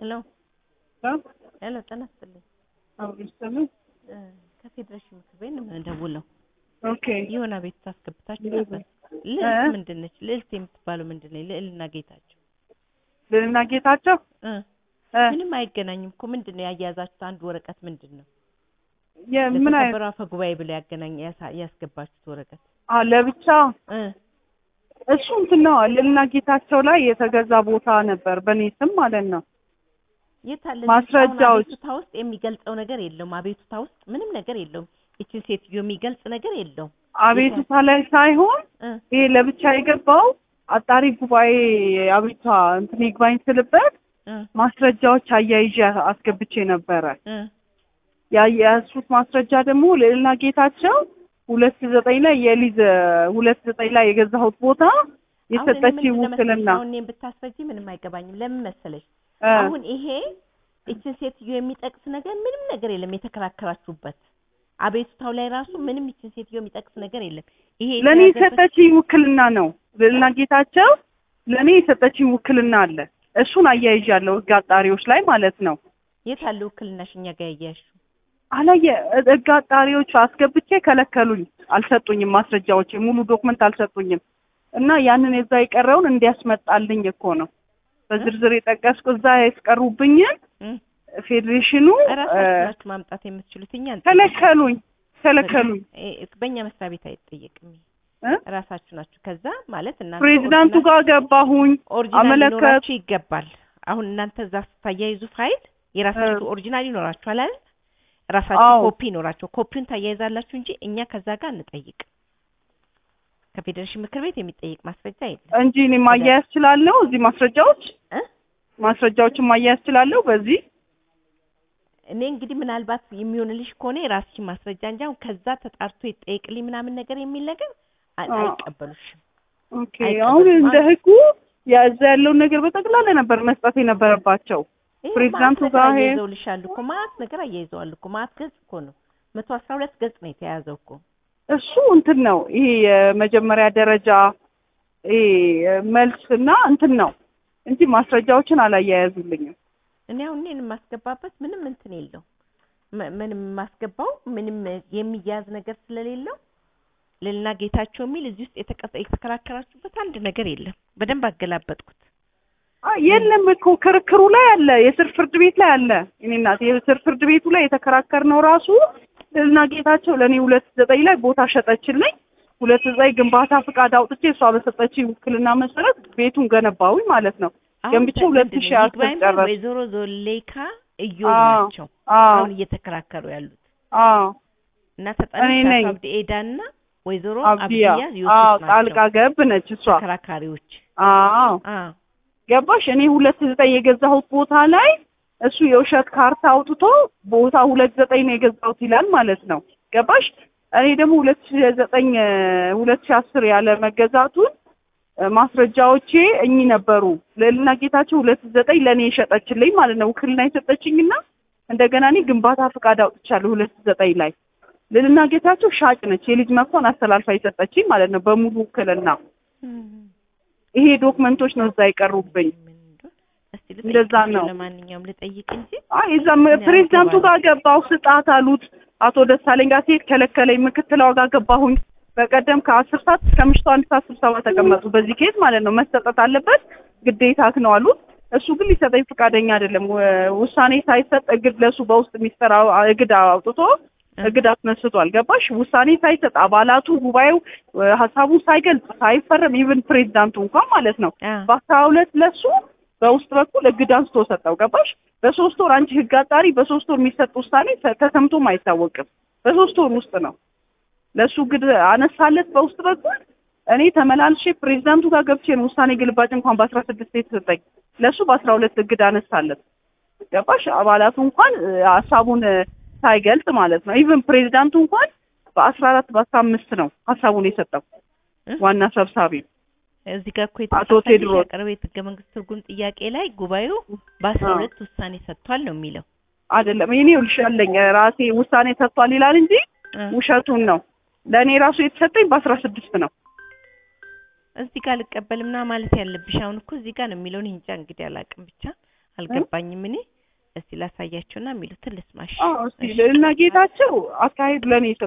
ሄሎ ሄሎ፣ ጤና ይስጥልኝ። አውሪስተምን እ ከፌዴሬሽን ምክር ቤት ነው የምደውለው። ኦኬ የሆነ ቤት ታስገብታችሁ ነበር። እ? ልዕልት ምንድን ነች? ልዕልት የምትባለው ምንድን ነው? ልዕልና ጌታቸው ልልና ጌታቸው እ እ ምንም አይገናኝም እኮ ምንድን ነው ያያያዛችሁት? አንድ ወረቀት ምንድን ነው የምን አይነት ለተከበረው አፈ ጉባኤ ብለው ያገናኝ ያሳ- ያስገባችሁት ወረቀት አ ለብቻ እ እሱ እንትን ነው ልልና ጌታቸው ላይ የተገዛ ቦታ ነበር በእኔ ስም ማለት ነው። የት አለ? ማስረጃዎች። አቤቱታ ውስጥ የሚገልጸው ነገር የለውም። አቤቱታ ውስጥ ምንም ነገር የለውም። ይችን ሴትዮ የሚገልጽ ነገር የለውም። አቤቱታ ላይ ሳይሆን እ ይሄ ለብቻ የገባው አጣሪ ጉባኤ አቤቱታ እንትን ይግባኝ ስልበት እ ማስረጃዎች አያይዤ አስገብቼ ነበረ። እ ያያያዝኩት ማስረጃ ደግሞ ልዕልና ጌታቸው ሁለት ዘጠኝ ላይ የሊዝ ሁለት ዘጠኝ ላይ የገዛሁት ቦታ የሰጠች ውክልና አሁን እኔም ብታስረጂ ምንም አይገባኝም። ለምን መሰለሽ እ አሁን ይሄ ይችን ሴትዮ የሚጠቅስ ነገር ምንም ነገር የለም። የተከራከራችሁበት አቤቱታው ላይ ራሱ ምንም ይችን ሴትዮ የሚጠቅስ ነገር የለም። ይሄ ለእኔ የተያዘበት- የሰጠችኝ ውክልና ነው። ልዕልና ጌታቸው ለእኔ የሰጠችኝ ውክልና አለ። እሱን አያይዣለሁ ህግ አጣሪዎች ላይ ማለት ነው። የት አለ ውክልናሽ እኛ ጋር ያያያዝሽው? አላየ ህግ አጣሪዎቹ አስገብቼ ከለከሉኝ፣ አልሰጡኝም። ማስረጃዎች ሙሉ ዶክመንት አልሰጡኝም። እና ያንን የዛ የቀረውን እንዲያስመጣልኝ እኮ ነው በዝርዝር የጠቀስኩ እዛ ያስቀሩብኝን እ ፌዴሬሽኑ እራሳችሁ እ ናችሁ ማምጣት የምትችሉት እኛ አንጠይቅም። ከለከሉኝ ከለከሉኝ እ በእኛ መስሪያ ቤት አይጠየቅም። እ እራሳችሁ ናችሁ። ከዛ ማለት እናንተ ፕሬዚዳንቱ ጋር ገባሁኝ ኦሪጂናል አመለከት ሊኖራችሁ ይገባል። አሁን እናንተ እዛ ስታያይዙ ፋይል የራሳችሁ ኦሪጂናል ይኖራችኋል አይደል? ራሳችሁ አዎ። ኮፒ ይኖራችሁ ኮፒውን ታያይዛላችሁ እንጂ እኛ ከዛ ጋር እንጠይቅ። ከፌዴሬሽን ምክር ቤት የሚጠይቅ ማስረጃ የለም እንጂ እኔ ማያያዝ እችላለሁ። እዚህ ማስረጃዎች እ ማስረጃዎችን ማያያዝ እችላለሁ። በዚህ እኔ እንግዲህ ምናልባት የሚሆንልሽ ከሆነ የራስሽን ማስረጃ እንጂ አሁን ከዛ ተጣርቶ ይጠየቅልኝ ምናምን ነገር የሚል ነገር አ- አዎ። አይቀበሉሽም። ኦኬ። አይቀበልም አሁን እንደ ማለት- ህጉ ያዛ ያለውን ነገር በጠቅላላ ነበር መስጠት የነበረባቸው። ይሄ ፕሬዚዳንቱ ማት ነገር ጋር ይሄ- አያይዘውልሻል እኮ ማት ነገር አያይዘዋል እኮ ማት ገጽ እኮ ነው መቶ አስራ ሁለት ገጽ ነው የተያዘው እኮ እሱ እንትን ነው ይሄ የመጀመሪያ ደረጃ ይሄ መልስ እና እንትን ነው እንጂ ማስረጃዎችን አላያያዙልኝም። እኔ አሁን እኔን የማስገባበት ምንም እንትን የለው ም- ምንም የማስገባው ምንም የሚያዝ ነገር ስለሌለው ልልና ጌታቸው የሚል እዚህ ውስጥ የተቀ- የተከራከራችሁበት አንድ ነገር የለም። በደንብ አገላበጥኩት። አይ የለም እኮ ክርክሩ ላይ አለ፣ የስር ፍርድ ቤት ላይ አለ። እኔ እናት የስር ፍርድ ቤቱ ላይ የተከራከርነው ራሱ ልዕልና ጌታቸው ለእኔ ሁለት ዘጠኝ ላይ ቦታ ሸጠችልኝ። ሁለት ዘጠኝ ግንባታ ፍቃድ አውጥቼ እሷ በሰጠችኝ ውክልና መሰረት ቤቱን ገነባሁኝ ማለት ነው። አሁን ገንብቼ ተ- ሁለት ምንድን ሺህ ነው አስር ይግባኝ በል ጨረስኩ። ወይዘሮ ዞሌካ እዮብ አዎ፣ ናቸው አዎ፣ አሁን እየተከራከሩ ያሉት አዎ። እና እኔ ተጠሪዎች ነኝ። አቶ አብዲ ኤዳ እና ወይዘሮ አብዲያ አብዲያ አዎ፣ ዮሱፍ ጣልቃ ናቸው ገብ ነች እሷ። ተከራካሪዎች። አዎ አዎ ገባሽ? እኔ ሁለት ዘጠኝ የገዛሁት ቦታ ላይ እሱ የውሸት ካርታ አውጥቶ ቦታ ሁለት ዘጠኝ ነው የገዛሁት ይላል ማለት ነው። ገባሽ? እኔ ደግሞ ሁለት ሺ ዘጠኝ ሁለት ሺ አስር ያለ መገዛቱን እ፣ ማስረጃዎቼ እኚህ ነበሩ። ልዕልና ጌታቸው ሁለት ዘጠኝ ለእኔ የሸጠችልኝ ማለት ነው። ውክልና የሰጠችኝና እንደገና እኔ ግንባታ ፍቃድ አውጥቻለሁ ሁለት ዘጠኝ ላይ ልዕልና ጌታቸው ሻጭ ነች። የልጅ መብቷን አስተላልፋ የሰጠችኝ ማለት ነው በሙሉ ውክልና። ይሄ ዶክመንቶች ነው እዛ የቀሩብኝ። ምን እንደሆነ እስቲ እንደዛ ልጠይቅ ነው። ለማንኛውም ልጠይቅ እንጂ አይ እዛም ፕሬዚዳንቱ ጋር ገባሁ ስጣት አሉት። አቶ ደሳለኝ ጋር ሲሄድ ከለከለኝ። ምክትሏ ጋር ገባሁኝ። በቀደም ከአስር ሰዓት እስከ ምሽቱ አንድ ሰዓት ስብሰባ ተቀመጡ። በዚህ ኬዝ ማለት ነው መሰጠት አለበት ግዴታክ ነው አሉት። እሱ ግን ሊሰጠኝ ፈቃደኛ አይደለም። ወ- ውሳኔ ሳይሰጥ እግድ ለሱ በውስጥ የሚሰራ እግድ አውጥቶ እግድ አስነስቷል። ገባሽ? ውሳኔ ሳይሰጥ አባላቱ ጉባኤው እ፣ ሀሳቡን ሳይገልጽ ሳይፈረም ኢቭን ፕሬዚዳንቱ እንኳን ማለት ነው አ በአስራ ሁለት ለሱ በውስጥ በኩል እግድ አንስቶ ሰጠው። ገባሽ? በሶስት ወር አንቺ ህግ አጣሪ በሶስት ወር የሚሰጥ ውሳኔ ተ- ተሰምቶም አይታወቅም። በሶስት ወር ውስጥ ነው ለሱ እግድ አነሳለት በውስጥ በኩል። እኔ ተመላልሼ ፕሬዚዳንቱ ጋር ገብቼ ነው ውሳኔ ግልባጭ እንኳን በአስራ ስድስት የተሰጠኝ ለሱ በአስራ ሁለት እግድ አነሳለት። ገባሽ? አባላቱ እንኳን እ፣ ሀሳቡን እ፣ ሳይገልጽ ማለት ነው። ኢቭን ፕሬዚዳንቱ እንኳን በአስራ አራት በአስራ አምስት ነው ሀሳቡን የሰጠው እ? ዋና ሰብሳቢ እዚህ ጋር እኮ አቶ የተጻፈልሽ ቴድሮስ ያቀረበው የህገ መንግስት ትርጉም ጥያቄ ላይ ጉባኤው በአስራ አዎ። ሁለት ውሳኔ ሰጥቷል ነው የሚለው። አይደለም እኔ ይኸውልሽ ያለኝ ራሴ ውሳኔ ሰጥቷል ይላል እንጂ እ ውሸቱን ነው። ለእኔ ራሱ የተሰጠኝ በአስራ ስድስት ነው። እዚህ ጋር ልቀበልምና ማለት ያለብሽ አሁን እኮ እዚህ ጋር ነው የሚለውን እንጃ እንግዲህ አላውቅም። ብቻ አልገባኝም። እኔ እስቲ ላሳያቸውና የሚሉትን ልስማሽ። አዎ እስቲ እና ጌታቸው አካሄድ ለእኔ